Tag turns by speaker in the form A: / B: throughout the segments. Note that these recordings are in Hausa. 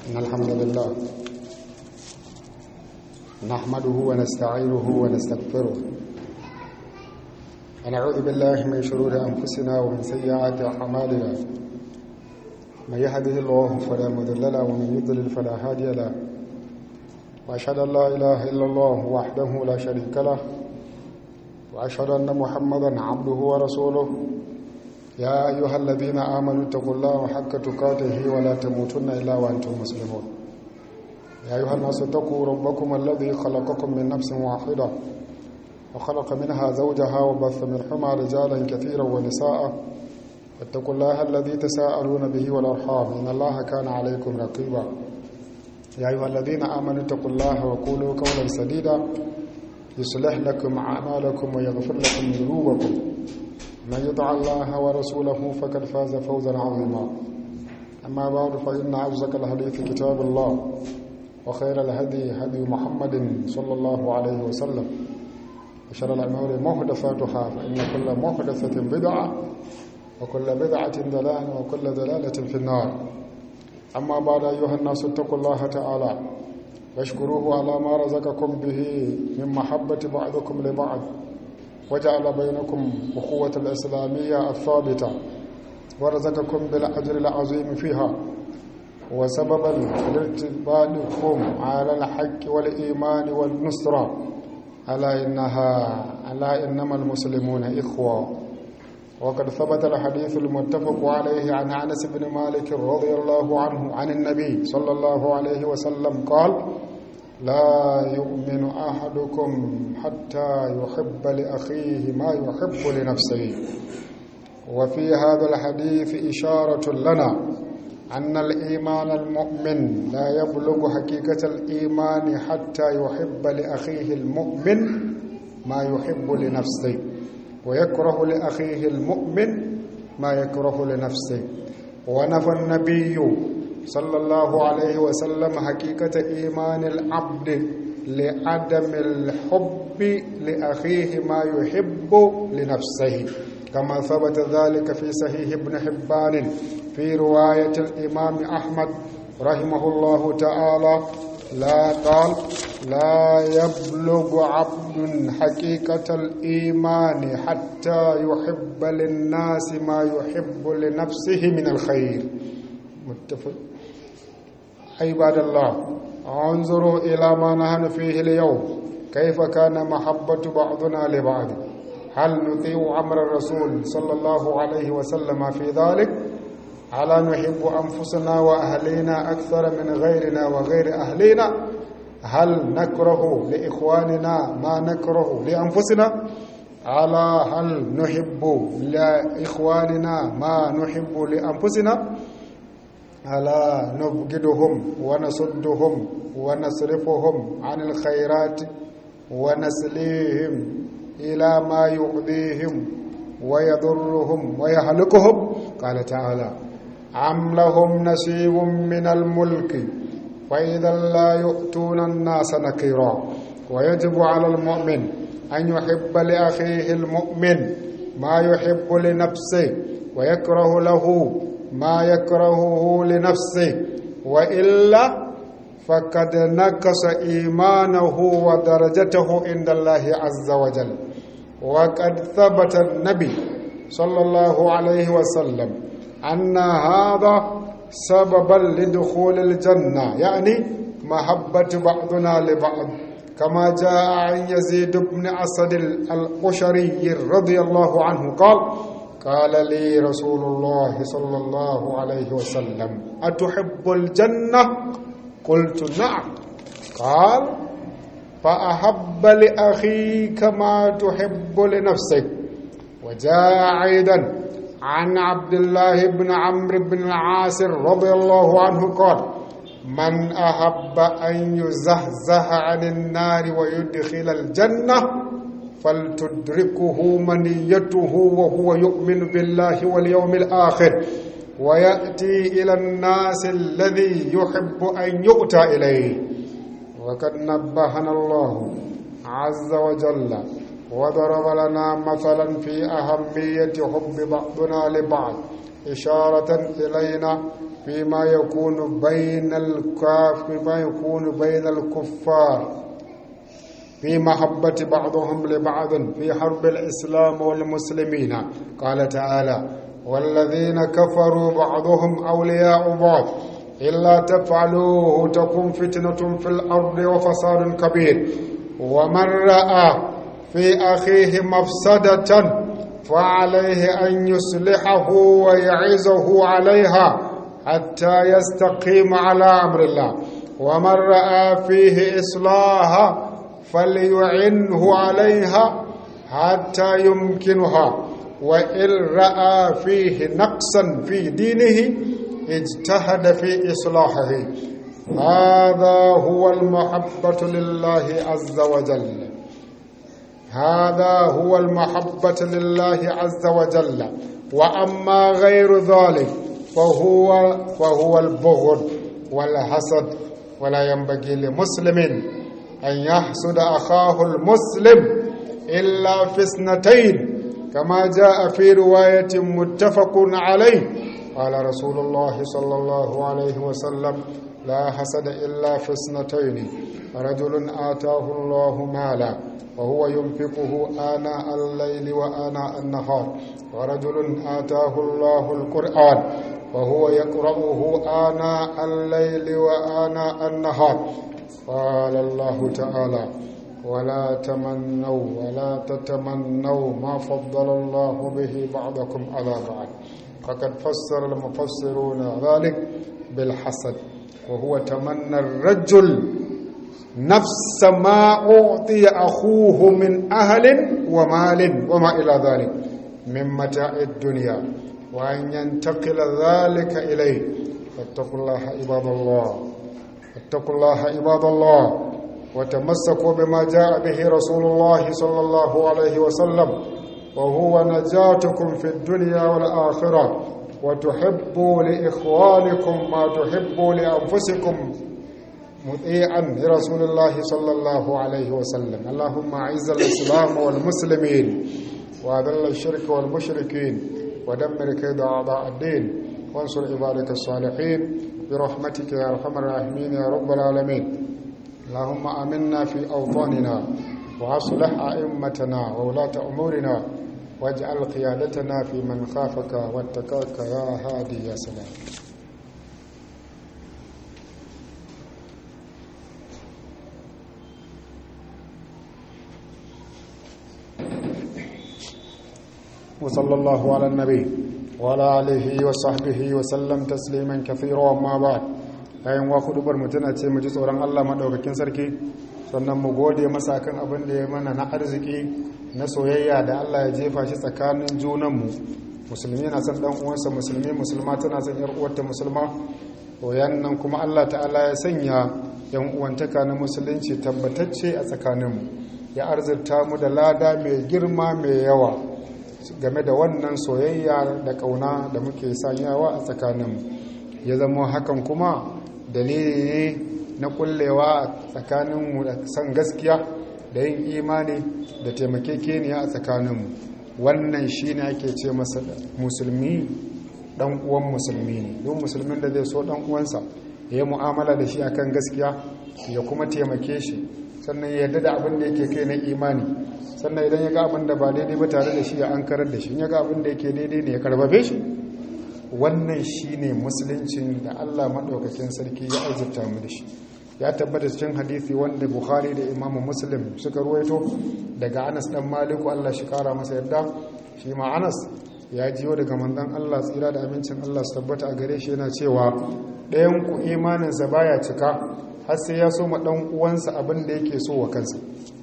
A: إن الحمد لله نحمده ونستعينه ونستغفره ونعوذ بالله من شرور أنفسنا ومن سيئات أعمالنا من يهده الله فلا مضل له ومن يضلل فلا هادي له وأشهد أن لا إله إلا الله وحده لا شريك له وأشهد أن محمدا عبده ورسوله يا أيها الذين آمنوا اتقوا الله حق تقاته ولا تموتن إلا وأنتم مسلمون يا أيها الناس اتقوا ربكم الذي خلقكم من نفس واحدة وخلق منها زوجها وبث منهما رجالا كثيرا ونساء واتقوا الله الذي تساءلون به والأرحام إن الله كان عليكم رقيبا يا أيها الذين آمنوا اتقوا الله وقولوا قولا سديدا يصلح لكم أعمالكم ويغفر لكم ذنوبكم من يطع الله ورسوله فقد فاز فوزا عظيما أما بعد فإن أصدق الحديث كتاب الله وخير الهدي هدي محمد صلى الله عليه وسلم وشر الأمور محدثاتها فإن كل محدثة بدعة وكل بدعة ضلالة وكل ضلالة في النار أما بعد أيها الناس اتقوا الله تعالى واشكروه على ما رزقكم به من محبة بعضكم لبعض وجعل بينكم أخوة الإسلامية الثابتة ورزقكم بالأجر العظيم فيها وسببا لارتباطكم على الحق والإيمان والنصرة ألا إنها ألا إنما المسلمون إخوة وقد ثبت الحديث المتفق عليه عن أنس بن مالك رضي الله عنه عن النبي صلى الله عليه وسلم قال لا يؤمن أحدكم حتى يحب لأخيه ما يحب لنفسه وفي هذا الحديث إشارة لنا أن الإيمان المؤمن لا يبلغ حقيقة الإيمان حتى يحب لأخيه المؤمن ما يحب لنفسه ويكره لأخيه المؤمن ما يكره لنفسه ونفى النبي صلى الله عليه وسلم حقيقة إيمان العبد لعدم الحب لأخيه ما يحب لنفسه كما ثبت ذلك في صحيح ابن حبان في رواية الإمام أحمد رحمه الله تعالى لا قال لا يبلغ عبد حقيقة الإيمان حتى يحب للناس ما يحب لنفسه من الخير متفق عباد الله انظروا إلى ما نحن فيه اليوم كيف كان محبة بعضنا لبعض هل نطيع أمر الرسول صلى الله عليه وسلم في ذلك ألا نحب أنفسنا وأهلينا أكثر من غيرنا وغير أهلنا هل نكره لإخواننا ما نكره لأنفسنا ألا هل نحب لإخواننا ما نحب لأنفسنا ألا نبغضهم ونصدهم ونصرفهم عن الخيرات ونسليهم إلى ما يؤذيهم ويضرهم ويهلكهم قال تعالى أم لهم نصيب من الملك فإذا لا يؤتون الناس نكيرا ويجب على المؤمن أن يحب لأخيه المؤمن ما يحب لنفسه ويكره له ما يكرهه لنفسه وإلا فقد نقص إيمانه ودرجته عند الله عز وجل وقد ثبت النبي صلى الله عليه وسلم أن هذا سببا لدخول الجنة يعني محبة بعضنا لبعض كما جاء عن يزيد بن أسد القشري رضي الله عنه قال قال لي رسول الله صلى الله عليه وسلم أتحب الجنة قلت نعم قال فأحب لأخيك ما تحب لنفسك وجاء أيضا عن عبد الله بن عمرو بن العاص رضي الله عنه قال من أحب أن يزهزه عن النار ويدخل الجنة فلتدركه منيته وهو يؤمن بالله واليوم الآخر ويأتي إلى الناس الذي يحب أن يؤتى إليه وقد نبهنا الله عز وجل وضرب لنا مثلا في أهمية حب بعضنا لبعض إشارة إلينا فيما يكون بين الكاف فيما يكون بين الكفار في محبة بعضهم لبعض في حرب الإسلام والمسلمين قال تعالى والذين كفروا بعضهم أولياء بعض إلا تفعلوه تكون فتنة في الأرض وفساد كبير ومن رأى في أخيه مفسدة فعليه أن يصلحه ويعزه عليها حتى يستقيم على أمر الله ومن رأى فيه إصلاحا فليعنه عليها حتى يمكنها وإن رأى فيه نقصا في دينه اجتهد في إصلاحه هذا هو المحبة لله عز وجل هذا هو المحبة لله عز وجل وأما غير ذلك فهو فهو البغض والحسد ولا ينبغي لمسلم أن يحسد أخاه المسلم إلا في اثنتين كما جاء في رواية متفق عليه قال رسول الله صلى الله عليه وسلم لا حسد إلا في اثنتين رجل آتاه الله مالا وهو ينفقه آناء الليل وآناء النهار ورجل آتاه الله القرآن وهو يقرأه آناء الليل وآناء النهار قال الله تعالى ولا تمنوا ولا تتمنوا ما فضل الله به بعضكم على بعض فقد فسر المفسرون ذلك بالحسد وهو تمنى الرجل نفس ما أعطي أخوه من أهل ومال وما إلى ذلك من متاع الدنيا وأن ينتقل ذلك إليه فاتقوا الله عباد الله اتقوا الله عباد الله وتمسكوا بما جاء به رسول الله صلى الله عليه وسلم وهو نجاتكم في الدنيا والآخرة وتحبوا لإخوانكم ما تحبوا لأنفسكم مطيعا لرسول الله صلى الله عليه وسلم اللهم أعز الإسلام والمسلمين وأذل الشرك والمشركين ودمر كيد أعضاء الدين وانصر عبادك الصالحين برحمتك يا أرحم الراحمين يا رب العالمين اللهم آمنا في أوطاننا وأصلح أئمتنا وولاة أمورنا واجعل قيادتنا في من خافك واتقاك يا هادي يا سلام وصلى الله على النبي وعلى آله وصحبه وسلم تسليما كثيرا وما بعد ayin wa kudubar mu tana ce mu ji tsoron Allah madaukakin sarki sannan mu gode masa kan abin da ya mana na arziki na soyayya da Allah ya jefa shi tsakanin junan mu musulmi na son dan uwansa musulmi musulma tana son yar uwarta musulma koyan nan kuma Allah ta'ala ya sanya yan uwantaka na musulunci tabbatacce a tsakanin mu ya arzurta mu da lada mai girma mai yawa game da wannan soyayya da kauna da muke sanyawa a tsakaninmu ya zama hakan kuma dalili ne na kullewa a tsakaninmu da san gaskiya da yin imani da taimakekeniya a tsakaninmu wannan shi ne ake ce masa musulmi dan uwan musulmi ne don musulmin da zai so dan uwansa ya yi mu'amala da shi akan gaskiya ya kuma taimake shi sannan ya yarda da abin da yake kai na imani sannan idan ya ga abin da ba daidai ba tare da shi ya an karar da shi ya ga abin da yake daidai ne ya karbabe shi wannan shi ne musuluncin da allah maɗaukakin sarki ya arzikta mu da shi ya tabbata cikin hadithi wanda bukhari da imamu muslim suka ruwaito daga anas dan maliku allah shi kara masa yadda shi ma anas ya jiyo daga manzon allah tsira da amincin allah su tabbata a gare shi yana cewa ɗayan ku imaninsa baya cika har sai ya so ma ɗan uwansa abin da yake so wa kansa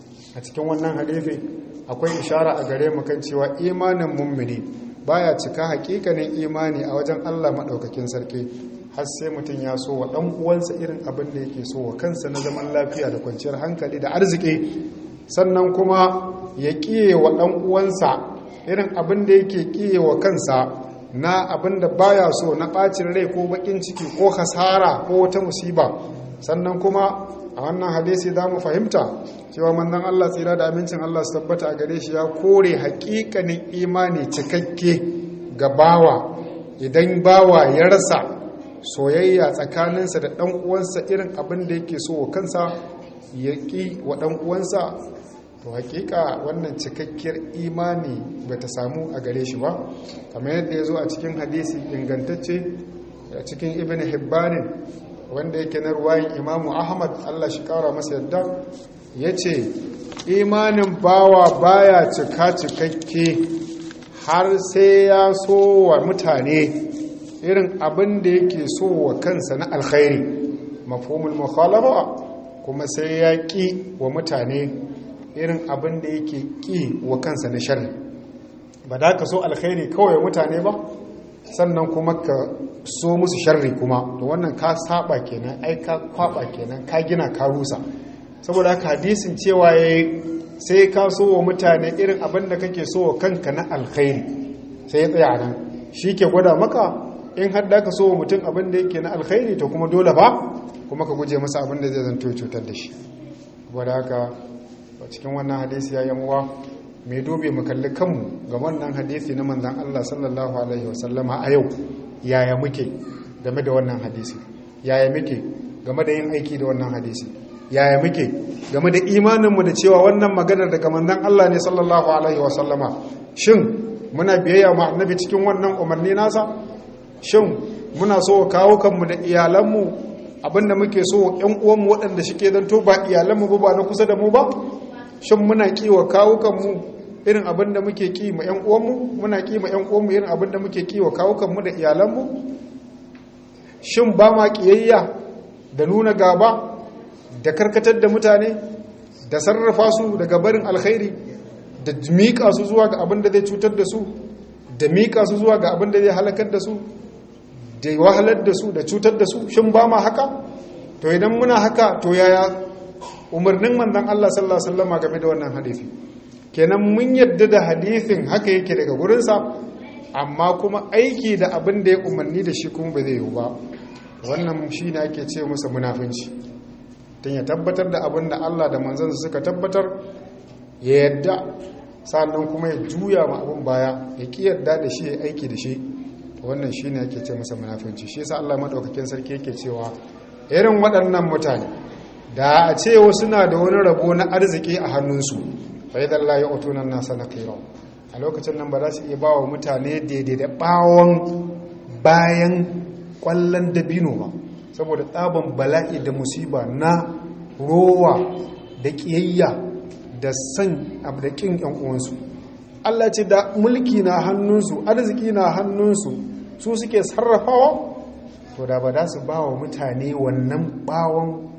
A: a cikin wannan hadithi akwai ishara a gare mu kan cewa imanin mummuni baya cika hakikanin imani a wajen Allah madaukakin sarki har sai mutum ya so wa dan uwansa irin abin da yake so wa kansa na zaman lafiya da kwanciyar hankali da arziki sannan kuma ya kiye wa dan uwansa irin abin da yake kiye wa kansa na abin da baya so na bacin rai ko bakin ciki ko hasara ko wata musiba sannan kuma a wannan hadisi za mu fahimta cewa manzon Allah tsira da amincin Allah su tabbata a gare shi ya kore hakikanin imani cikakke ga bawa idan bawa ya rasa soyayya tsakaninsa da ɗan uwansa irin abin da yake so wa kansa ya ƙi wa ɗan uwansa to hakika wannan cikakkiyar imani ba ta samu a gare shi ba kamar yadda ya zo a cikin hadisi ingantacce a cikin ibn hibbanin wanda yake na ruwayin imamu ahmad allah shi kara masa yadda ya ce imanin bawa baya cika cikakke har sai ya so wa mutane irin abin da yake so wa kansa na alkhairi mafhumul mukhalafa kuma sai ya ƙi wa mutane irin abin da yake ƙi wa kansa na sharri ba da ka so alkhairi kawai mutane ba sannan kuma ka so musu sharri kuma to wannan ka saba kenan ai ka kwaba kenan ka gina ka rusa saboda haka hadisin cewa yayi sai ka so wa mutane irin abin da kake so wa kanka na alkhairi sai ya tsaya nan shi ke gwada maka in har da ka so wa mutum abin da yake na alkhairi to kuma dole ba kuma ka guje masa abin da zai zanto cutar da shi saboda haka cikin wannan hadisi ya yamuwa mai dobe mu kalli kanmu ga wannan hadisi na manzan Allah sallallahu alaihi wasallama a yau yaya muke game da wannan hadisi yaya muke game da yin aiki da wannan hadisi yaya muke game da imaninmu da cewa wannan maganar daga manzan Allah ne sallallahu alaihi wasallama shin muna biyayya ma annabi cikin wannan umarni nasa shin muna so kawo kanmu da iyalanmu abinda muke so ƴan uwanmu waɗanda shike zanto ba iyalanmu ba ba na kusa da mu ba shin muna kiwa kawukanmu irin abin da muke ki ma 'yan uwanmu muna ki ma 'yan uwanmu irin abin da muke kiwa kawukanmu da iyalanmu shin ba ma kiyayya da nuna gaba da karkatar da mutane da sarrafa su daga barin alkhairi da miƙa su zuwa ga abin da zai cutar da su da miƙa su zuwa ga abin da zai halakar da su da wahalar da su da cutar da su shin ba ma haka to idan muna haka to yaya umarnin manzon Allah sallallahu alaihi wasallam game da wannan hadisi kenan mun yadda da hadisin haka yake daga gurinsa amma kuma aiki da abin da ya umarni da shi kuma ba zai yi ba wannan shi ne ake ce masa munafinci tun ya tabbatar da abin da Allah da manzansa suka tabbatar ya yadda sannan kuma ya juya ma abin baya ya ki yadda da shi ya aiki da shi wannan shi ne ake ce masa munafinci shi yasa Allah madaukakin sarki yake cewa irin waɗannan mutane da a ce wasu na da wani rabo na arziki a hannunsu fa'idan la ya'tunan nasa nakira a lokacin nan ba za su iya ba wa mutane daidai da bawon bayan kwallon dabino ba saboda tsaban bala'i da musiba na rowa da kiyayya da san abu da kin yan uwansu Allah ce da mulki na hannunsu arziki na hannunsu su suke sarrafawa to da ba za su ba wa mutane wannan bawon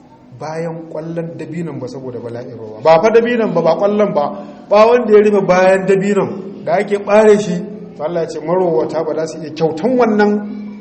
A: bayan kwallon dabinon ba saboda bala'in ruwa ba fa dabinon ba ba kwallon ba ba wanda ya rufe bayan dabinon da ake bare shi to Allah ya ce marowata ba za su iya kyautan wannan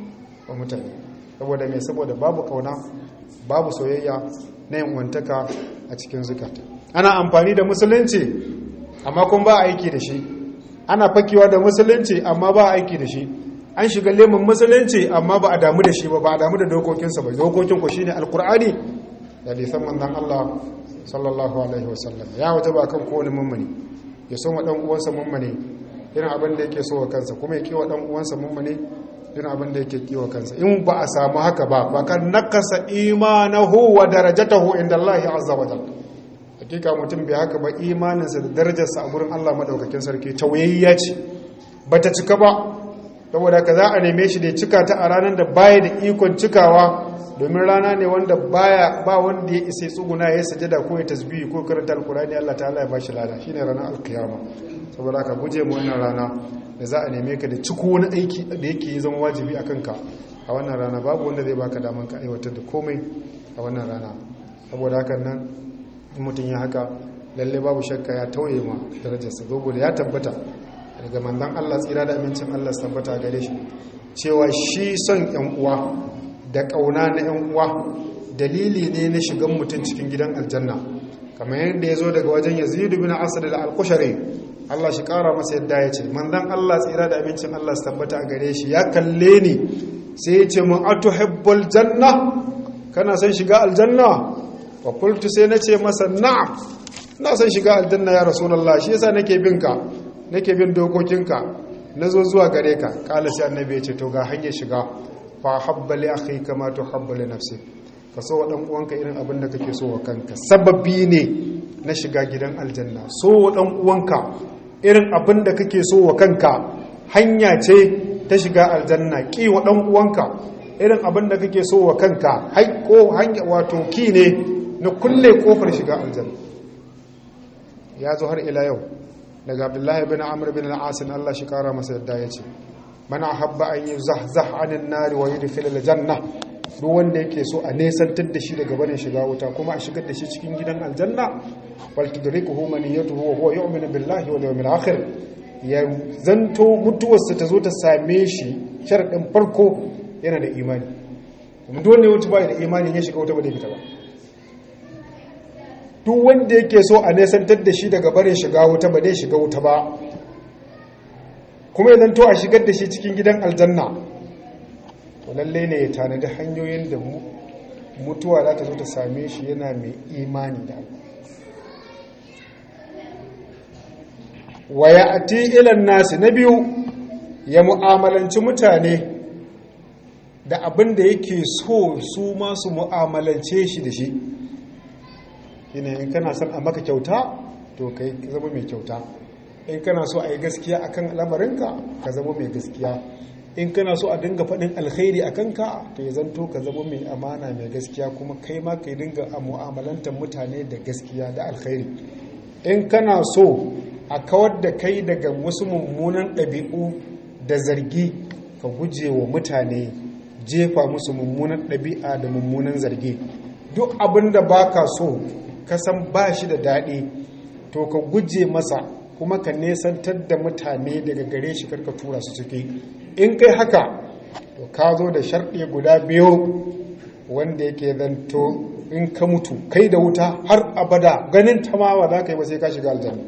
A: wa mutane saboda me saboda babu kauna babu soyayya na yin wantaka a cikin zukata ana amfani da musulunci amma kun ba aiki da shi ana fakewa da musulunci amma ba aiki da shi an shiga lemun musulunci amma ba a damu da shi ba ba a damu da dokokinsa ba dokokin ku shine alkur'ani da lisan manzan Allah sallallahu alaihi wasallam ya wata ba kan kowane mummuni ya so wa dan uwansa mummuni irin abin da yake so wa kansa kuma ya kiwa dan uwansa mummuni irin abin da yake kiwa kansa in ba a samu haka ba ba kan nakasa imanahu wa darajatahu inda Allah azza wa jalla hakika mutum bai haka ba imaninsa da darajarsa a gurin Allah madaukakin sarki tauyayya ce bata cika ba saboda ka za a neme shi da cika ta a ranar da baya da ikon cikawa domin rana ne wanda baya ba wanda ya isa tsuguna ya sajada ko ya tasbihi ko karanta alkurani Allah ta'ala ya bashi lada shine ranar alkiyama saboda ka guje mu wannan rana da za a neme ka da ciko wani aiki da yake zama wajibi a kanka a wannan rana babu wanda zai baka daman ka aiwatar da komai a wannan rana saboda haka nan in mutum ya haka lalle babu shakka ya tauye ma darajarsa saboda ya tabbata daga manzon Allah tsira da amincin Allah su tabbata gare shi cewa shi son yan uwa da ƙauna na 'yan uwa dalili ne na shigan mutum cikin gidan aljanna kamar yadda ya zo daga wajen yazidu bin asad al-alkushari Allah shi ƙara masa yadda ya ce manzan Allah tsira da abincin Allah su tabbata a gare shi ya kalle ni sai ya ce mun atuhibbul janna kana son shiga aljanna wa qultu sai na ce masa na'am ina son shiga aljanna ya rasulullah shi yasa nake bin ka nake bin dokokinka nazo zuwa gare ka kala sai annabi ya ce to ga hanyar shiga fa habba li akhika ma tuhibbu li nafsik ka so wa dan uwanka irin abin da kake so wa kanka sababi ne na shiga gidan aljanna so wa dan uwanka irin abin da kake so wa kanka hanya ce ta shiga aljanna ki wa dan uwanka irin abin da kake so wa kanka haiko hanya wato ki ne na kulle kofar shiga aljanna ya zo har ila yau daga abdullahi bin amr bin al-as Allah shi kara masa yadda yace man ahabba an yuzahzah anin nari wa yudkhil al-janna duk wanda yake so a nesantar da shi daga barin shiga wuta kuma a shigar da shi cikin gidan aljanna wal tudrikuhu maniyatuhu wa huwa yu'minu billahi wal yawmil akhir ya zanto mutuwarsa ta zo ta same shi sharadin farko yana da imani kuma duk wanda ya mutu ba da imani ya shiga wuta ba da fita ba duk wanda yake so a nesantar da shi daga barin shiga wuta ba dai shiga wuta ba kuma ya zanto a shigar da shi cikin gidan aljanna to lallai ne ya tanadi hanyoyin da mutuwa za ta zo ta same shi yana mai imani da waya ati ilan nasi na biyu ya mu'amalanci mutane da abin da yake so su masu mu'amalance shi da shi ina in kana son a maka kyauta to kai zama mai kyauta in kana so a yi gaskiya akan lamarinka ka zama mai gaskiya in kana so a dinga faɗin alkhairi a kanka to ya zanto ka zama mai amana mai gaskiya kuma kai ma ka dinga a mu'amalantar mutane da gaskiya da alkhairi in kana so a kawar da kai daga wasu mummunan ɗabi'u da zargi ka guje wa mutane jefa musu mummunan ɗabi'a da mummunan zargi duk abin da ba ka so ka san ba shi da daɗi to ka guje masa kuma ka nesantar da mutane daga gare shi karka tura su ciki in kai haka to ka zo da sharɗe guda biyu wanda yake zanto in ka mutu kai da wuta har abada ganin ta ma ba za ka yi ba sai ka shiga aljanna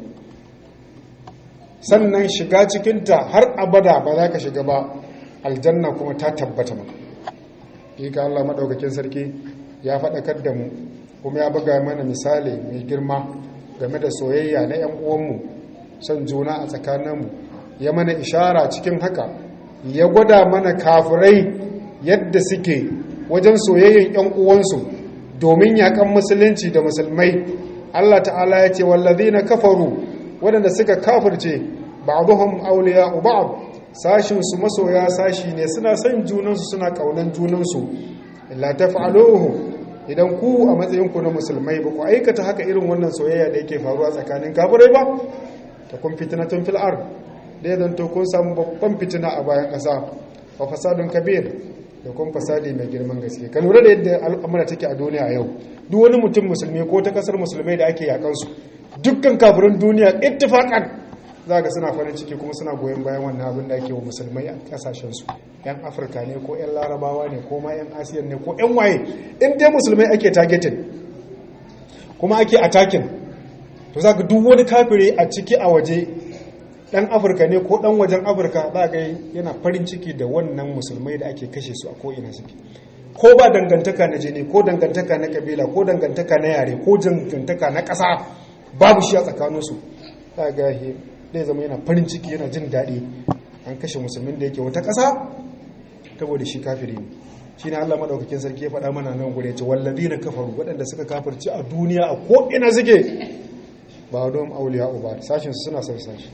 A: sannan shiga cikinta har abada ba za ka shiga ba aljanna kuma ta tabbata maka ka Allah maɗaukakin sarki ya faɗakar da mu kuma ya buga mana misali mai girma game da soyayya na 'yan uwanmu son juna a tsakaninmu ya mana ishara cikin haka ya gwada mana kafirai yadda suke wajen soyayyen 'yan uwansu domin yakan musulunci da musulmai Allah ta'ala ya ce wallazi na kafaru waɗanda suka kafirce ba'duhum awliya'u ba'd sashin su masoya sashi ne suna son junansu suna kaunan junansu illa taf'aluhu idan ku a matsayin ku na musulmai ba ku aikata haka irin wannan soyayya da yake faruwa tsakanin kafirai ba ta kun fitnatun fil ard da ya zanto kun samu babban fitina a bayan ƙasa wa fasadun kabir da kun fasadi mai girman gaske ka lura da yadda al'amura take a duniya yau duk wani mutum musulmi ko ta kasar musulmai da ake yakan su dukkan kafirin duniya ittifaqan za ga suna farin ciki kuma suna goyon bayan wannan abin da ake wa musulmai a kasashen su yan afirka ne ko yan larabawa ne ko ma yan asiyan ne ko yan waye in dai musulmai ake targeting kuma ake attacking to za ga duk wani kafiri a ciki a waje dan afirka ne ko dan wajen afirka za ga yana farin ciki da wannan musulmai da ake kashe su a ko'ina suke ko ba dangantaka na jini ko dangantaka na kabila ko dangantaka na yare ko dangantaka na ƙasa babu shi a tsakaninsu za ga zai zama yana farin ciki yana jin daɗi an kashe musulmin da yake wata ƙasa saboda shi kafiri ne shi ne allah maɗaukakin sarki ya faɗa mana nan gure ce wallazi na kafaru waɗanda suka kafirci a duniya a ko'ina suke ba don auliya uba sashinsu suna son sashi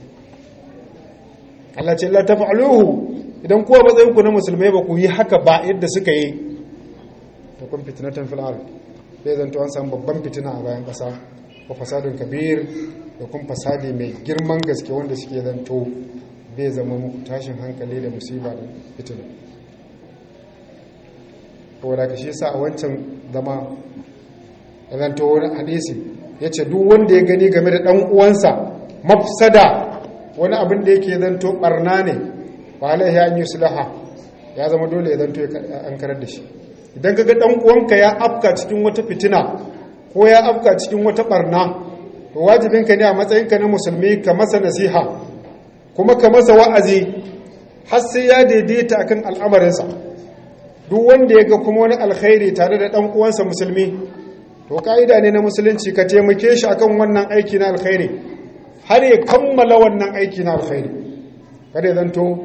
A: Allah ce la taf'aluhu idan kowa matsayin ku na musulmai ba ku yi haka ba yadda suka yi to kun fitnatan fil ard sai zanto an samu babban fitina a bayan kasa ko fasadun kabir da kun fasadi mai girman gaske wanda suke zanto bai zama muku tashin hankali da musiba da fitina ko da shi yasa a wancan zama zanto wani hadisi yace duk wanda ya gani game da dan uwansa mafsada wani abin da yake zanto barna ne ba alaihi an yi sulaha ya zama dole ya zanto an karar da shi idan kaga dan uwanka ya afka cikin wata fitina ko ya afka cikin wata barna to wajibinka ne a matsayinka na musulmi ka masa nasiha kuma ka masa wa'azi har sai ya daidaita akan al'amarinsa duk wanda ya ga kuma wani alkhairi tare da dan uwansa musulmi to ka'ida ne na musulunci ka taimake shi akan wannan aiki na alkhairi har ya kammala wannan aiki na alkhairi kada ya zanto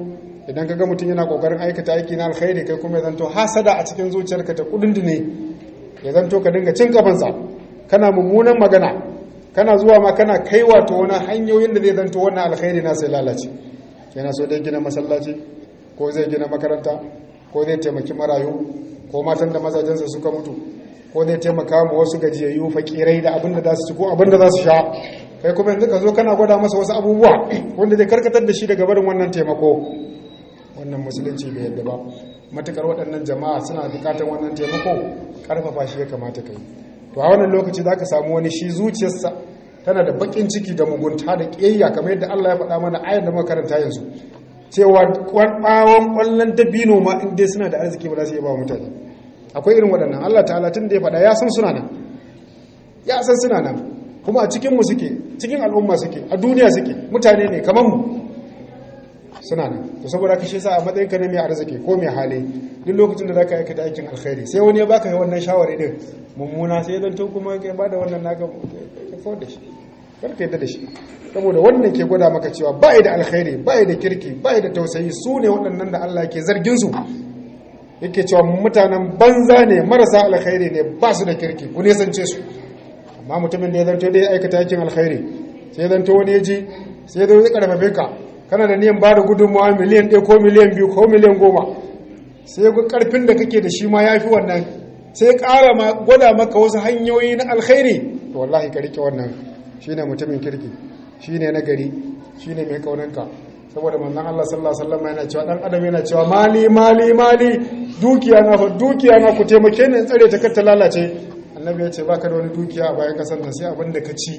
A: idan kaga mutum yana kokarin aikata aiki na alkhairi kai kuma ya zanto hasada a cikin zuciyarka ta kudindine ya zanto ka dinga cin kafansa kana mummunan magana kana zuwa ma kana kai wato wani hanyoyin da zai zanto wannan alkhairi na sai lalace yana so dai gina masallaci ko zai gina makaranta ko zai taimaki marayu ko matan da mazajensa suka mutu ko zai taimaka ma wasu gajiyayyu fakirai da abin da za su ci ko abin da za su sha kai kuma yanzu ka zo kana gwada masa wasu abubuwa wanda zai karkatar da shi daga barin wannan taimako wannan musulunci bai yadda ba matukar waɗannan jama'a suna bukatar wannan taimako karfafa shi ya kamata kai to a wannan lokaci za ka samu wani shi zuciyarsa tana da bakin ciki da mugunta da ƙiyayya kamar yadda Allah ya faɗa mana ayar da makaranta yanzu cewa ɓawon ƙwallon dabino ma in dai suna da arziki ba za su iya ba mutane akwai irin waɗannan Allah ta'ala tun da ya faɗa ya san suna nan ya san suna nan kuma a cikinmu suke cikin al'umma suke a duniya suke mutane ne kamar mu suna nan to saboda ka shi sa a matsayin ka na mai arziki ko mai hali duk lokacin da zaka aikata aikin alkhairi sai wani ya baka wannan shawari din mummuna sai dan to kuma kai bada wannan naka ka kawar da shi kar ka yadda da shi saboda wannan ke gwada maka cewa ba da alkhairi ba da kirki ba da tausayi su ne waɗannan da Allah ke zargin su yake cewa mutanen banza ne marasa alkhairi ne ba su da kirki ku nesance su amma mutumin da ya zanto da ya aikata aikin alkhairi sai ya zanto wani ya ji sai ya zo ya karfafe ka kana da niyan bada gudunmawa miliyan ɗaya ko miliyan biyu ko miliyan goma sai ga karfin da kake da shi ma ya fi wannan sai ƙara ma gwada maka wasu hanyoyi na alkhairi to wallahi ka rike wannan shine mutumin kirki shine nagari shine mai kaunanka saboda manzon Allah sallallahu alaihi wasallam yana cewa dan adam yana cewa mali mali mali dukiya na fa dukiya na ku taimake ni in tsare ta kar ta lalace annabi ya ce baka da wani dukiya a bayan kasar nan sai abin da ka ci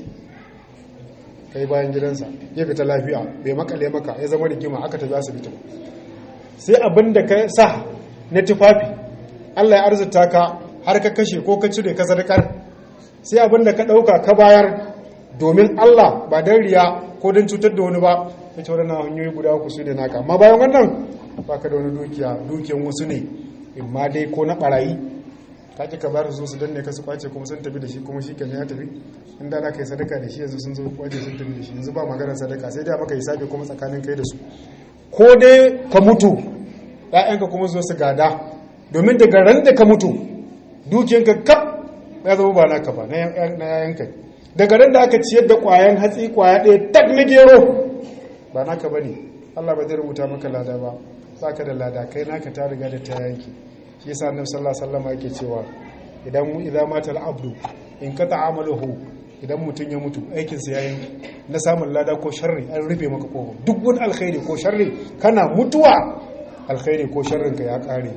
A: kai bayan gidansa ya fita lafiya bai makale maka ya zama rigima aka tafi asibiti sai abin da ka sa na tufafi Allah ya arzuta ka har ka kashe ko ka cire ka sadakar sai abin da ka dauka ka bayar domin Allah ba dan riya ko dan cutar da wani ba ita wadannan hanyoyi guda uku su ne naka amma bayan wannan baka da wani dukiya dukiyan wasu ne in ma dai ko na barayi ka ki ka bar su su danne ka su kwace kuma sun tafi da shi kuma shi kan ya tafi in da ka yi sadaka da shi yanzu sun zo kwace sun tafi da shi yanzu ba maganar sadaka sai dai maka hisabi kuma tsakanin kai da su ko dai ka mutu ƴaƴanka kuma zo su gada domin daga ran da ka mutu dukiyanka kaf ya zama ba naka ba na yayanka daga ran da aka ciyar da ƙwayan hatsi ƙwaya ɗaya tak na gero ba naka ba ne Allah ba zai rubuta maka lada ba ba ka da lada kai naka ta riga da ta yanki shi yasa annabi sallallahu alaihi wasallam yake cewa idan mu idza mata al-abdu in qata amaluhu idan mutun ya mutu aikin sa yayin na samun lada ko sharri an rufe maka kofa duk wani alkhairi ko sharri kana mutuwa alkhairi ko sharrin ka ya kare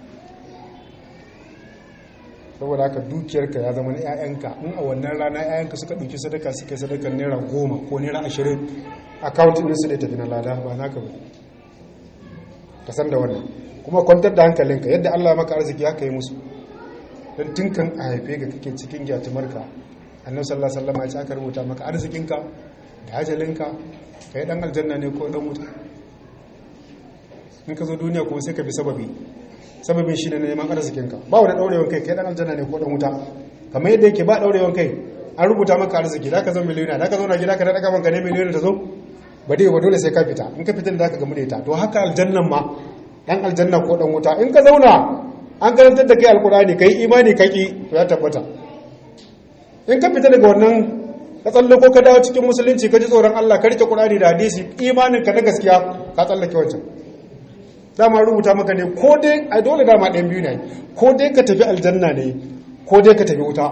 A: saboda haka dukiyarka ya zama na 'ya'yanka in a wannan rana 'ya'yanka suka ɗauki sadaka suka yi sadakar naira goma ko naira ashirin akawunt ɗinsu da tafi na lada ba naka ba ka san da wannan kuma kwantar da hankalinka yadda Allah maka arziki haka yi musu don tunkan a haife ga kake cikin gyatumarka annabi sallallahu alaihi wasallam ya ce aka rubuta maka arzikinka da ajalinka kai dan aljanna ne ko dan wuta in ka zo duniya kuma sai ka bi sababi sababin shi ne neman arzikinka ba wani daurewan kai kai dan aljanna ne ko dan wuta kamar yadda yake ba daurewan kai an rubuta maka arziki da ka zo miliyona da ka zo na gida ka daga banka ne miliyona ta zo ba dai ba dole sai ka fita in ka fita da ka gamu da ita to haka aljannan ma dan aljanna ko dan wuta in ka zauna an karantar da kai alkurani kai imani kaki to ya tabbata in ka fita daga wannan ka tsallako ka dawo cikin musulunci ka ji tsoron Allah ka rike Qur'ani da hadisi imanin ka na gaskiya ka tsallake wancan dama rubuta maka ne ko dai ai dole dama ɗayan biyu ne ko dai ka tafi aljanna ne ko dai ka tafi wuta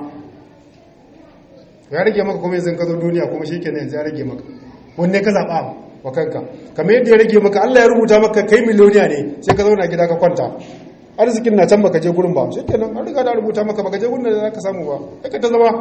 A: ya rage maka kuma yanzu ka zo duniya kuma shikenan yanzu ya rage maka wanne ka zaɓa wa kanka kamar yadda ya rage maka Allah ya rubuta maka kai miliyoniya ne sai ka zauna gida ka kwanta arzikin na can baka je gurin ba shi kenan an riga da rubuta maka baka je gurin da za ka samu ba kai ta zama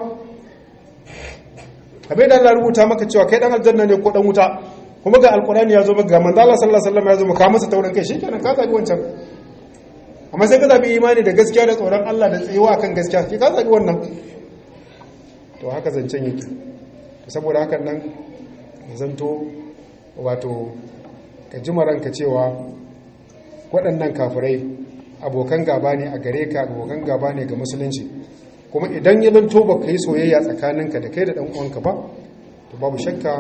A: kamar yadda Allah rubuta maka cewa kai dan aljanna ne ko dan wuta kuma ga alkurani ya zo maka ga manzo Allah sallallahu alaihi wasallam ya zo maka masa taurin kai shikenan ka zabi wancan amma sai ka zabi imani da gaskiya da tsoron Allah da tsayuwa kan gaskiya ki ka zabi wannan to haka zancen yake saboda hakan nan zanto wato ka ji ranka cewa waɗannan kafirai abokan gaba ne a gare ka abokan gaba ne ga musulunci kuma idan ya zanto ba ka yi soyayya tsakaninka da kai da ɗan'uwanka ba to babu shakka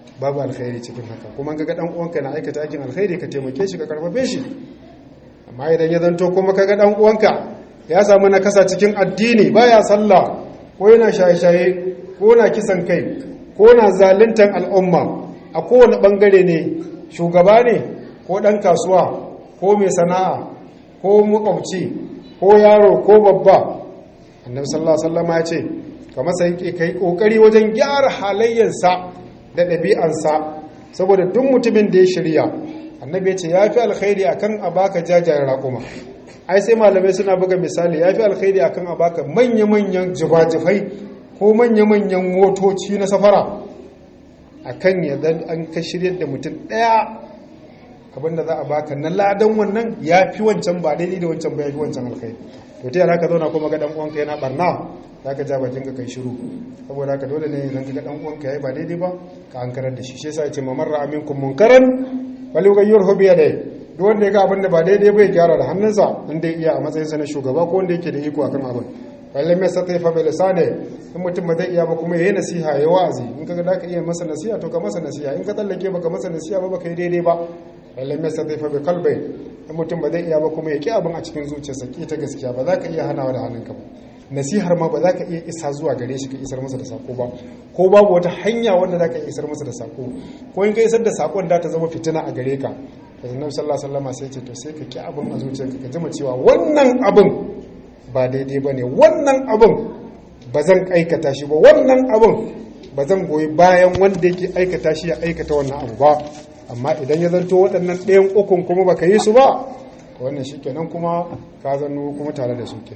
A: babu alkhairi cikin haka kuma kaga dan uwanka na aikata aikin alkhairi ka taimake shi ka karfafe shi amma idan ya zanto kuma kaga dan uwanka ya samu nakasa cikin addini baya sallah ko yana shaye-shaye ko na kisan kai ko na zaluntar al'umma a kowane bangare ne shugaba ne ko dan kasuwa ko mai sana'a ko makwabci ko yaro ko babba annabi sallallahu alaihi wasallam ya ce ka masa yake kai kokari wajen gyara halayyarsa da ɗabi'ansa saboda duk mutumin da ya shirya annabi ya ce ya fi alkhairi akan a baka jajayen raƙuma ai sai malamai suna buga misali ya fi alkhairi akan a baka manya-manyan jibajifai ko manya-manyan motoci na safara akan yadda an ka shirya da mutum ɗaya abinda za a baka na ladan wannan ya fi wancan ba daidai da wancan ba ya fi wancan alkhairi to ta yara ka zauna kuma ga dan uwanka yana barna za ka ja bakin ka kai shiru saboda haka dole ne idan ka ga dan uwanka yayi ba daidai ba ka ankarar da shi shi yasa yace mamar ra'a minkum munkaran wal yughayyirhu bi yadihi duk wanda ya ga abin da ba daidai ba ya gyara da hannunsa inda iya a matsayinsa na shugaba ko wanda yake da iko akan abin balle mai sa taifa bai lisane in mutum ba zai iya ba kuma yayi nasiha ya wa'azi in kaga da ka iya masa nasiha to ka masa nasiha in ka tsallake baka masa nasiha ba baka yi daidai ba balle mai sa taifa bai kalbai in mutum ba zai iya ba kuma ya ki abin a cikin zuciyarsa ki ta gaskiya ba za ka iya hanawa da hannunka ba nasihar ma ba za ka iya isa zuwa gare shi ka isar masa da sako ba ko babu wata hanya wanda za ka isar masa da sako ko in ka isar da sakon da ta zama fitina a gare ka da annabi sallallahu alaihi wasallam sai ce to sai ka ki abin a zuciyarka ka jima cewa wannan abin ba daidai bane wannan abin ba zan aikata shi ba wannan abin ba zan goyi bayan wanda yake aikata shi ya aikata wannan abu ba amma idan ya zanto waɗannan ɗayan ukun kuma baka yi su ba wannan shikenan kuma ka zanno kuma tare da su ke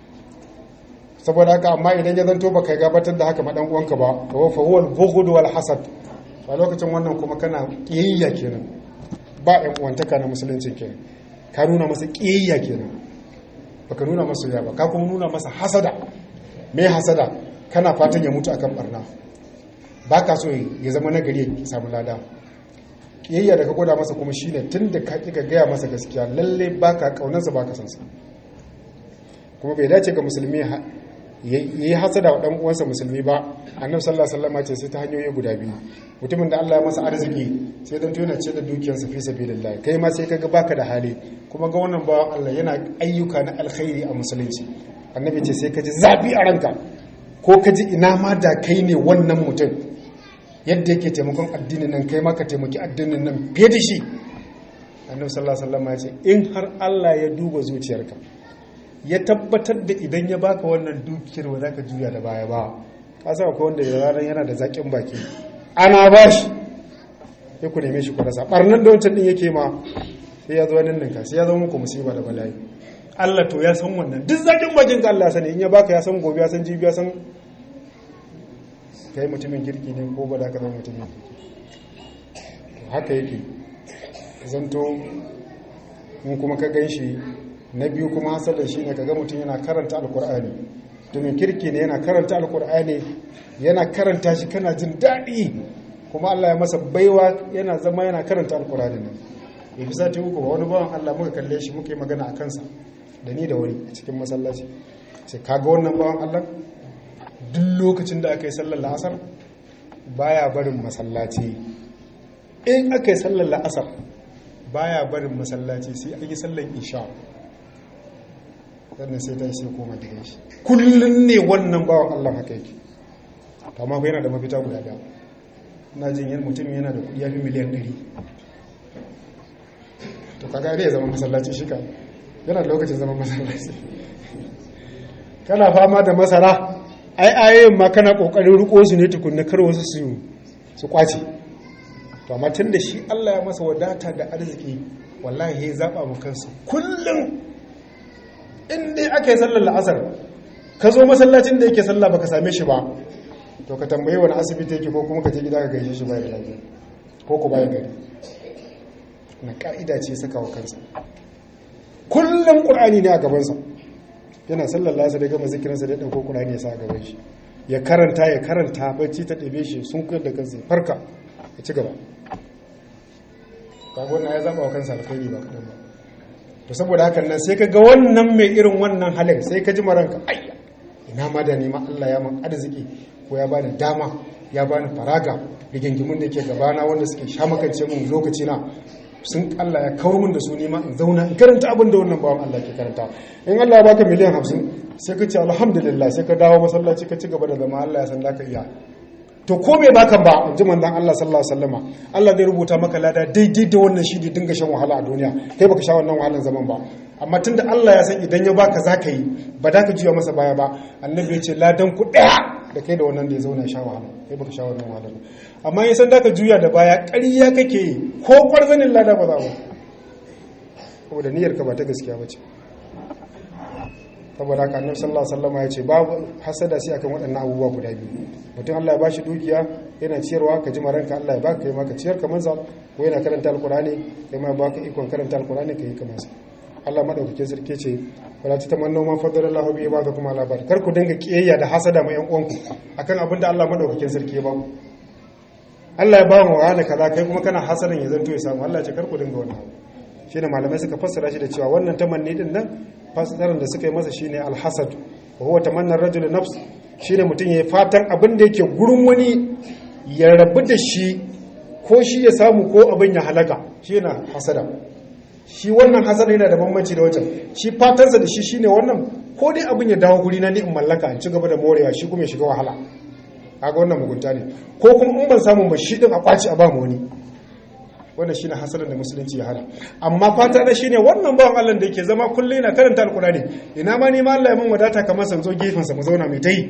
A: saboda haka amma idan ya zanto baka gabatar da haka ma dan uwanka ba to fa huwa al-bughd wal hasad a lokacin wannan kuma kana kiyayya kenan ba ‘yan uwantaka na musulunci ke ka nuna masa ƙiyayya kenan ba ka nuna masa ya ba ka kuma nuna masa hasada mai hasada kana fatan ya mutu akan barna ba ka so ya zama nagari ya samu lada ƙiyayya da ka gwada masa kuma shine tun da ka ƙi gaya masa gaskiya lalle ba ka ƙaunarsa ba ka sansa kuma bai dace ga musulmi ya yi hasada wa ɗan uwansa musulmi ba annabi sallallahu alaihi wasallam ce sai ta hanyoyi guda biyu mutumin da Allah ya masa arziki sai dan tona ce da dukiyarsa fi sabilillah kai ma sai kaga baka da hali kuma ga wannan ba Allah yana ayyuka na alkhairi a musulunci annabi ce sai ka ji zabi a ranka ko ka ji ina ma da kai ne wannan mutum yadda yake taimakon addinin nan kai ma ka taimaki addinin nan fiye da shi annabi sallallahu alaihi wasallam ya ce in har Allah ya duba zuciyarka ya tabbatar da idan ya baka wannan dukiyar ba za ka juya da baya ba ka sa akwai wanda ya ranar yana da zaƙin baki ana ba shi ya ku neme shi ku rasa ɓarnan da wancan ɗin yake ma sai ya zo nan ninka sai ya zama muku musiba da bala'i Allah to ya san wannan duk zaƙin bakin ka Allah sani in ya baka ya san gobe ya san jibi ya san kai mutumin kirki ne ko ba da ka zama mutumin kirki haka yake zanto in kuma ka gan shi na biyu kuma hasalin shi ne kaga mutum yana karanta alkur'ani domin kirki ne yana karanta alkur'ani yana karanta shi kana jin daɗi kuma Allah ya masa baiwa yana zama yana karanta alkur'ani nan ya fi sati uku ba wani bawan Allah muka kalle shi muka yi magana a kansa da ni da wani a cikin masallaci sai kaga wannan bawan Allah duk lokacin da aka yi sallar la'asar baya barin masallaci in aka yi sallar la'asar baya barin masallaci sai an yi sallar isha sannan sai ta yi sai koma gidan shi kullum ne wannan bawan Allah haka yake amma ko yana da mafita guda daya ina jin yan mutum yana da kudi ya fi miliyan 100 to kaga dai ya zama masallaci shi ka yana da lokacin zama masallaci kana fama da masara ai ayoyin ma kana kokarin riko su ne tukunna kar wasu su su kwace to amma tun da shi Allah ya masa wadata da arziki wallahi ya zaba mu kansa kullum in dai aka yi sallar la'asar ka zo masallacin da yake sallah baka same shi ba to ka tambayi wani asibiti yake ko kuma ka je gida ka gaishe shi bayan lafiya ko ku bayan gari na ka'ida ce saka wa kansa kullum qur'ani ne a gabansa yana sallar la'asar ya gama zikirinsa da ya dauko qur'ani ya sa a gaban shi ya karanta ya karanta bacci ta ɗebe shi sun kuyar da kansa farka ya ci gaba kaga wannan ya zaba wa kansa alkhairi ba kadan ba to saboda hakan nan sai ka ga wannan mai irin wannan halin sai ka ji maranka ayya ina ma da nema Allah ya man arziki ko ya bani dama ya bani faraga rigingimun da ke gabana wanda suke shamakance mun lokaci na sun Allah ya kawar mun da su nema in zauna in karanta abin da wannan bawan Allah ke karanta in Allah ya baka miliyan hamsin sai ka ce alhamdulillah sai ka dawo masallaci ka ci gaba da zama Allah ya san ka iya to ko bai baka ba in ji manzon Allah sallallahu alaihi wasallama Allah zai rubuta maka lada daidai da wannan shi da dinga shan wahala a duniya kai baka sha wannan wahalar zaman ba amma tunda Allah ya san idan ya baka zaka yi ba da ka juya masa baya ba annabi ya ce ladan ku daya da kai da wannan da ya zauna sha wahala kai baka sha wannan wahalar amma ya san da ka juya da baya ƙarya kake yi ko kwarzanin lada ba za ba saboda niyyar ka ba ta gaskiya ba ce saboda haka annabi sallallahu alaihi wasallam ya ce babu hasada sai akan waɗannan abubuwa guda biyu mutum Allah ya bashi dukiya yana ciyarwa ka ji maranka Allah ya baka kai ma ka ciyar kamar sa ko yana karanta alqur'ani kai ma baka ikon karanta alqur'ani kai kamar sa Allah madaukakin sarki ce wala tatamannu ma fadalallahu bi ibadakum ala ba'd kar ku dinga kiyayya da hasada ma yan uwanku akan abin da Allah madaukakin sarki ya ba ku Allah ya ba mu wani kaza kai kuma kana hasadan ya zanto ya samu Allah ya ce kar ku dinga wannan shine malamai suka fassara shi da cewa wannan tamanni din nan fassarar da suka yi masa shine alhasad wa huwa tamanna ar-rajul nafs shine mutum yayi fatan abin da yake gurin wani ya rabu da shi ko shi ya samu ko abin ya halaka shine hasada shi wannan hasada yana da bambanci da wancan shi fatansa da shi shine wannan ko dai abin ya dawo guri na ni in mallaka in ci gaba da morewa shi kuma ya shiga wahala kaga wannan mugunta ne ko kuma in ban samu ba shi din a kwaci a ba mu wani wannan shine hasalan da musulunci ya hana amma fata na shine wannan bawan Allah da yake zama kullum yana karanta alkurani ina ma ni ma Allah ya mun wadata kamar san zo gefen sa mu zauna mai tayi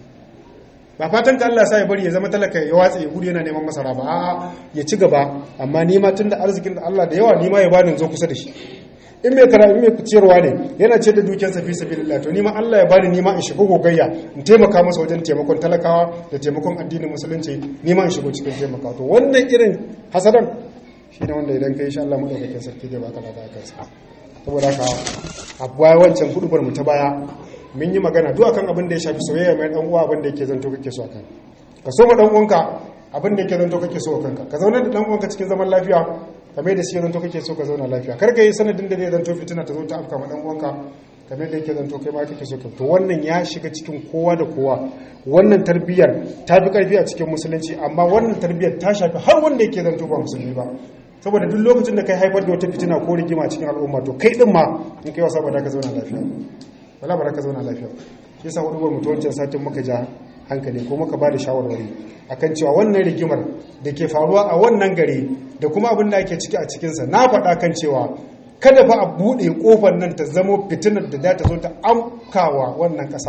A: ba fatan ka Allah ya sa ya bari ya zama talaka ya watsa ya gudu yana neman masara ba a'a ya ci gaba amma ni ma tunda arzikin da Allah da yawa ni ma ya bani zo kusa da shi in mai kara in mai ciyarwa ne yana ce da dukiyarsa fi sabilillah to ni ma Allah ya bani ni ma in shiga gogayya in taimaka masa wajen taimakon talakawa da taimakon addinin musulunci ni ma in shigo cikin taimaka to wannan irin hasadan shi ne wanda idan ka yi Allah maɗaukakin sarki zai baka lada kansa saboda haka a baya wancan hudubar mu ta baya mun yi magana duk akan abin da ya shafi soyayya mai dan uwa abin da yake zanto kake so akan ka so ma dan uwanka abin da yake zanto kake so kanka ka zauna da dan uwanka cikin zaman lafiya kamar da shi zanto kake so ka zauna lafiya kar ka yi sanadin da zai zanto fitina ta zo ta afka ma dan uwanka kamar da yake zanto kai ma kake so ka to wannan ya shiga cikin kowa da kowa wannan tarbiyyar ta fi karfi a cikin musulunci amma wannan tarbiyyar ta shafi har wanda yake zanto ba musulmi ba saboda duk lokacin da kai haifar da wata fitina ko rigima cikin al'umma to kai din ma in kai wasa ba da ka zauna lafiya wala ba da ka zauna lafiya shi yasa hudu mutu wancan satin muka ja hankali ko muka ba da shawarwari akan cewa wannan rigimar da ke faruwa a wannan gari da kuma abin da ake ciki a cikinsa na faɗa kan cewa kada fa a buɗe ƙofar nan ta zamo fitinar da za ta zo ta amkawa wannan ƙasa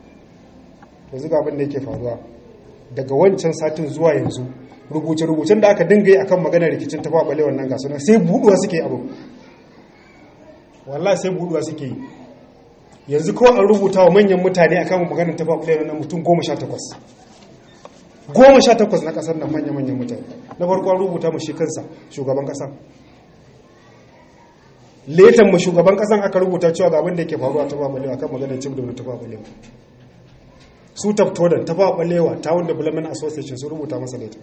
A: to zuga abin da yake faruwa daga wancan satin zuwa yanzu rubuce-rubucen da aka dinga yi akan maganar rikicin tafa bale wannan gasu nan sai buduwa suke abu wallahi sai buduwa suke yi yanzu kawai an rubuta wa manyan mutane akan maganar tafa bale wannan mutum goma sha takwas goma sha takwas na kasar nan manya-manyan mutane na farko an rubuta mu shi kansa shugaban kasa letan mu shugaban kasan aka rubuta cewa ga abin da yake faruwa tafa bale akan maganar cin da tafa bale su taftodan tafa balewa town development association sun rubuta masa letan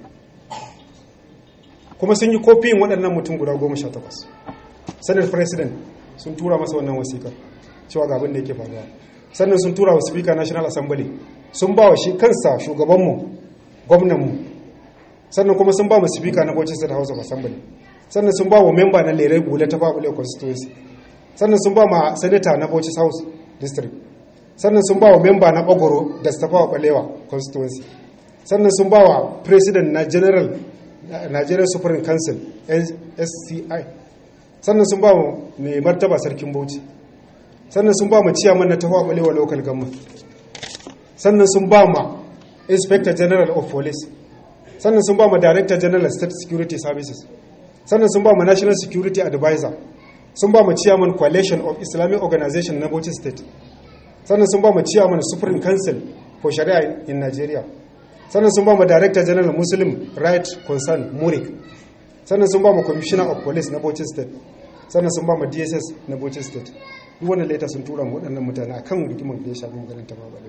A: kuma sun yi kofiyin waɗannan mutum guda goma sha takwas senate president sun tura masa wannan wasikar cewa ga abin da yake faruwa sannan sun tura wa speaker national assembly sun ba wa shi kansa shugabanmu gwamnanmu sannan kuma sun ba mu speaker na bauchi state house of assembly sannan sun ba wa member na lere gule ta babule constituency sannan sun ba ma senator na bauchi south district sannan sun ba wa member na bagoro da stafawa balewa constituency sannan sun ba wa president na general Nigerian Supreme Council SCI sannan sun ba mu mai martaba sarkin Bauchi sannan sun ba mu ciyaman na tafawa balewa local government sannan sun ba ma inspector general of police sannan sun ba mu director general state security services sannan sun ba mu national security advisor sun ba mu chairman coalition of islamic organization na Bauchi state sannan sun ba mu chairman supreme council for sharia in Nigeria sannan sun ba mu director general muslim right concern murik sannan sun ba mu commissioner of police na Bauchi state sannan sun ba mu dss na Bauchi state duk wannan later sun tura mu waɗannan mutane akan rigimar da ya shafi maganar ta babale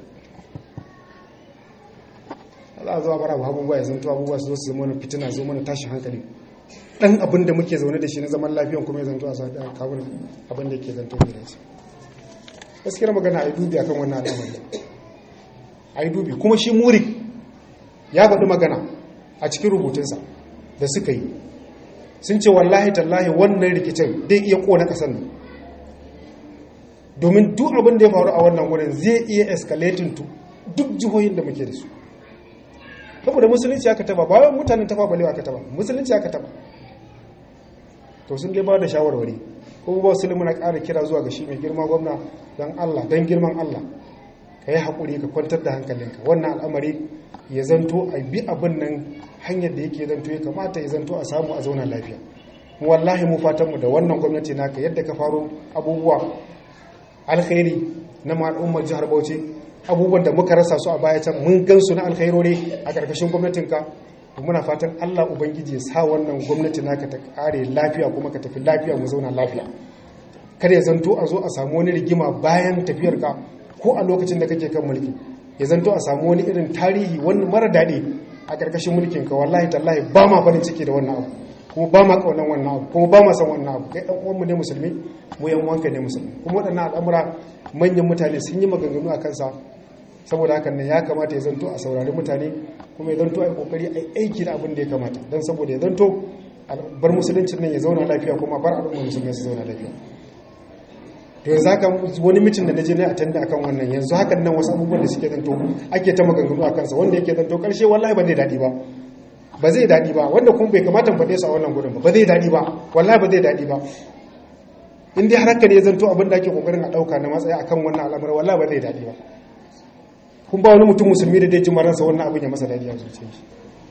A: Allah zuwa bara mu abubuwa ya zanto abubuwa su zo su zama fitina zo mana tashin hankali dan abin da muke zaune da shi na zaman lafiyan kuma ya zanto a sauƙi a kawun abin da ke zanto da shi gaskiyar magana a yi dubi akan wannan al'amari a yi dubi kuma shi murik ya faɗi magana a cikin rubutunsa da suka yi sun ce wallahi tallahi wannan rikicin zai iya kona ƙasar nan domin duk abin da ya faru a wannan wurin zai iya escalating to duk jihohin da muke da su saboda musulunci aka taba ba wai mutanen tafa balewa aka taba musulunci aka taba to sun dai ba da shawarwari kuma ba su muna ƙara kira zuwa ga shi mai girma gwamna don Allah don girman Allah ka yi haƙuri ka kwantar da hankalinka wannan al'amari ya zanto a bi abin nan hanyar da yake zanto ya kamata ya zanto a samu a zauna lafiya wallahi mu fatanmu da wannan gwamnati naka yadda ka faro abubuwa alkhairi na al'ummar jihar Bauchi abubuwan da muka rasa su a baya can mun gan su na alkhairori a ƙarƙashin gwamnatinka muna fatan Allah ubangiji ya sa wannan gwamnati naka ta ƙare lafiya kuma ka tafi lafiya mu zauna lafiya kada ya zanto a zo a samu wani rigima bayan tafiyar ka ko a lokacin da kake kan mulki ya zanto a samu wani irin tarihi wani mara daɗi a ƙarƙashin mulkin ka wallahi tallahi ba ma farin ciki da wannan abu kuma ba ma ƙaunar wannan abu kuma ba ma san wannan abu kai ɗan uwanmu ne musulmi mu yan wanka ne musulmi kuma waɗannan al'amura manyan mutane sun yi maganganu a kansa saboda hakan ne ya kamata ya zanto a saurari mutane kuma ya zanto a yi kokari a aiki da abin da ya kamata don saboda ya zanto bar musuluncin nan ya zauna lafiya kuma bar al'ummar musulmi su zauna lafiya to yanzu haka wani mitin da na je na attenda akan wannan yanzu hakan nan wasu abubuwan da suke zanto ake ta maganganu a kansa wanda yake zanto karshe wallahi ba zai daɗi ba ba zai daɗi ba wanda kuma bai kamata faɗe su a wannan gudun ba ba zai daɗi ba wallahi ba zai daɗi ba in dai har haka ne ya zanto abin da ake kokarin a ɗauka na matsaya akan wannan al'amarin wallahi ba zai daɗi ba kun ba wani mutum musulmi da dai ji maransa wannan abin ya masa dadi a zuciya shi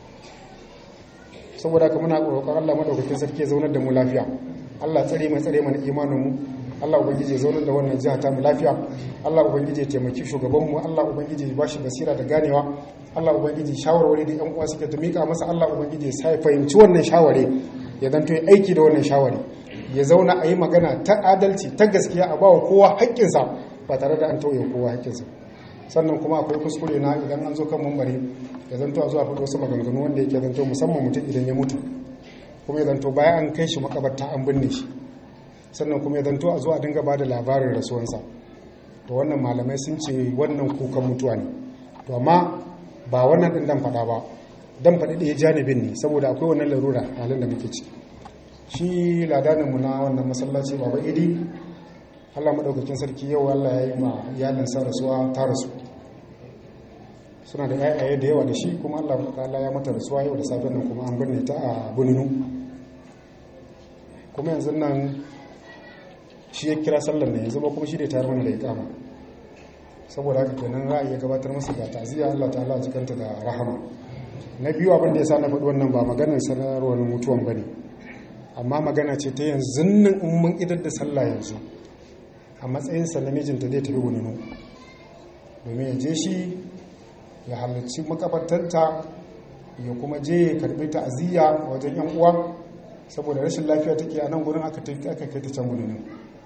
A: saboda haka muna roƙon Allah madaukakin sarki ya zaunar da mu lafiya Allah tsare mai tsare mana imanin mu Allah ubangiji ya zaunar da wannan jiha ta mu lafiya Allah ubangiji ya taimaki shugaban mu Allah ubangiji ya bashi basira da ganewa Allah ubangiji shawarwari da ƴan uwa suke ta mika masa Allah ubangiji ya sai fahimci wannan shawari ya zanto ya aiki da wannan shawari ya zauna a yi magana ta adalci ta gaskiya a bawa kowa haƙƙinsa ba tare da an tauye kowa haƙƙinsa sannan kuma akwai kuskure na idan an zo kan mambari ya zanto a zuwa faɗo wasu maganganu wanda yake zanto musamman mutum idan ya mutu kuma ya zanto bayan an kai shi makabarta an binne shi sannan kuma ya zanto a zuwa dinga ba da labarin rasuwansa to wannan malamai sun ce wannan kukan mutuwa ne to amma ba wannan ɗin dan faɗa ba dan faɗi ɗaya janibin ne saboda akwai wannan larura halin da muke ci shi ladaninmu na wannan masallaci baba idi Allah maɗaukakin sarki yau Allah ya yi ma iyalinsa rasuwa ta rasu suna da yayaye da yawa da shi kuma Allah ta'ala ya mata rasuwa yau da safen nan kuma an binne ta a buninu kuma yanzu nan shi ya kira sallar ne yanzu ba kuma shi da tayar mana da ikama saboda haka kenan za a iya gabatar masa da ta'aziyya Allah ta'ala jikanta da rahama na biyu abin da ya sa na faɗi wannan ba maganar sanarwar mutuwan bane amma magana ce ta yanzu nan in mun idar da sallah yanzu a matsayinsa na mijinta zai tafi gununu domin ya je shi ya halarci makabartanta ya kuma je ya karbi ta'aziyya a wajen yan uwa saboda rashin lafiya take a nan gurin aka aka kai ta can gununu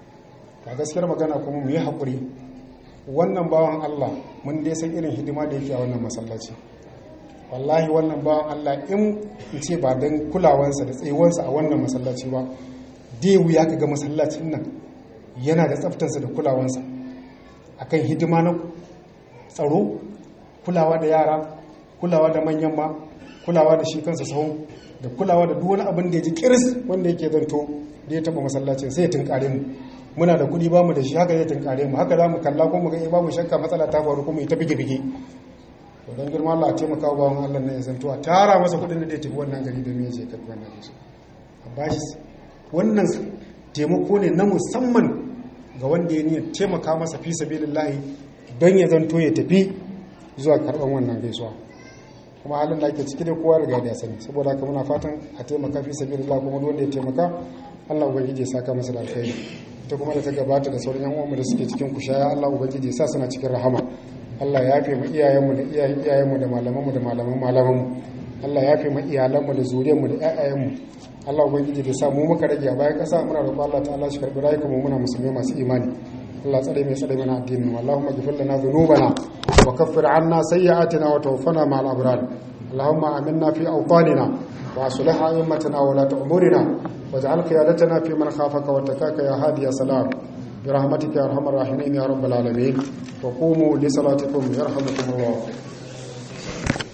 A: a gaskiyar magana kuma mu yi haƙuri wannan bawan Allah mun dai san irin hidima da yake a wannan masallaci wallahi wannan bawan Allah in ce ba don kulawansa da tsayuwansa a wannan masallaci ba dai wuya ka ga masallacin nan yana da tsaftarsa da kulawansa akan hidima na tsaro kulawa da yara kulawa da manyan ma kulawa da shi kansa sahun da kulawa da duk wani abin da ya ji kiris wanda yake zanto da ya taba masallacin sai ya tunkare mu muna da kuɗi ba mu da shi haka zai tunkare mu haka za mu kalla ko mu ga ba mu shakka matsala ta faru kuma ita bige bige to dan girma Allah a taimaka wa bawan Allah ne ya zanto a tara masa kuɗin da zai tafi wannan gari domin ya je karɓi wannan shi a bashi wannan taimako ne na musamman ga wanda ya niyyar taimaka masa fi sabilillahi don ya zanto ya tafi zuwa karɓar wannan gaisuwa kuma halin da ake ciki dai kowa riga da ya sani saboda haka muna fatan a taimaka fi sabilillah kuma wanda ya taimaka Allah ubangiji ya saka masa da alkhairi ita kuma da ta gabata da sauran yan uwanmu da suke cikin kushaya Allah ubangiji ya sa suna cikin rahama Allah ya yafe mu iyayenmu da iyayen iyayenmu da malamanmu da malaman malamanmu Allah ya yafe mu iyalanmu da zuriyarmu da ƴaƴayenmu Allah ubangiji da sa mu muka rage a bayan ƙasa muna roƙon Allah ta'ala shi karbi rayukan mu muna musulmai masu imani Allah tsare mai tsare mana addinin mu Allahumma ghfir lana dhunubana wa kaffir 'anna sayyi'atina wa tawaffana ma'al abrar Allahumma aminna fi awtanina wa aslih a'immatana wa la ta'murina waj'al qiyadatana fi man khafaka wa takaka ya hadi ya salam برحمتك يا ارحم الراحمين يا رب العالمين وقوموا لصلاتكم يرحمكم الله